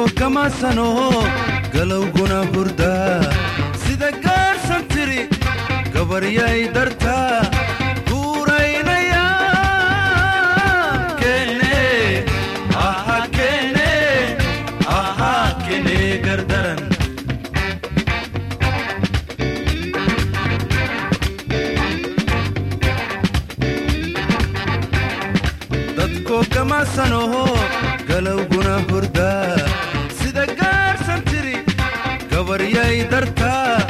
kamaasanoho galowguna hurdaa sida gaarsan tiri gabaryay dartaa guuraynaya kene aha kene aha kene gardaran dadkoo kamaasanoho galowguna hurdaa sida gaarsan tiri gabaryay dartaa